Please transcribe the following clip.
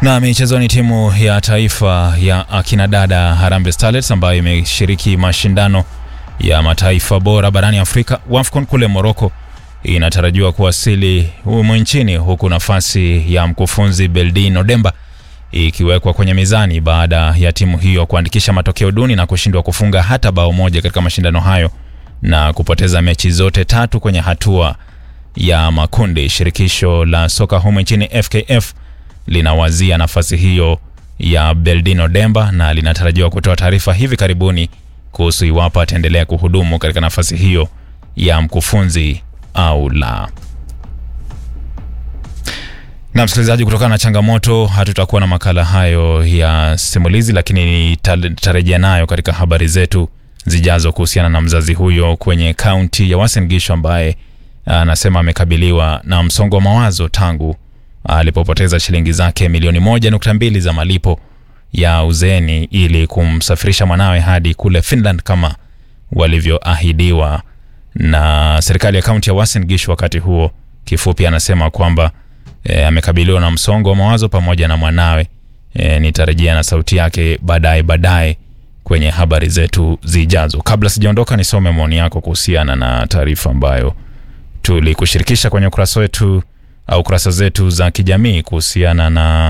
Na michezoni, timu ya taifa ya akina dada Harambee Starlets ambayo imeshiriki mashindano ya mataifa bora barani Afrika WAFCON kule Morocco inatarajiwa kuwasili humu nchini huku nafasi ya mkufunzi Beldin Odemba ikiwekwa kwenye mizani baada ya timu hiyo kuandikisha matokeo duni na kushindwa kufunga hata bao moja katika mashindano hayo na kupoteza mechi zote tatu kwenye hatua ya makundi. Shirikisho la soka humu nchini FKF linawazia nafasi hiyo ya Beldino Demba na linatarajiwa kutoa taarifa hivi karibuni kuhusu iwapo ataendelea kuhudumu katika nafasi hiyo ya mkufunzi au la. Na msikilizaji, kutokana na changamoto hatutakuwa na makala hayo ya simulizi, lakini nitarejea nayo katika habari zetu zijazo kuhusiana na mzazi huyo kwenye kaunti ya Uasin Gishu ambaye anasema amekabiliwa na msongo wa mawazo tangu alipopoteza shilingi zake milioni moja nukta mbili za malipo ya uzeeni ili kumsafirisha mwanawe hadi kule Finland kama walivyoahidiwa na serikali ya kaunti ya Uasin Gishu. Wakati huo kifupi, anasema kwamba e, amekabiliwa na msongo wa mawazo pamoja na mwanawe. E, nitarejea na sauti yake baadaye baadaye kwenye habari zetu zijazo. Kabla sijaondoka, nisome maoni yako kuhusiana na taarifa ambayo tulikushirikisha kwenye ukurasa wetu au kurasa zetu za kijamii kuhusiana na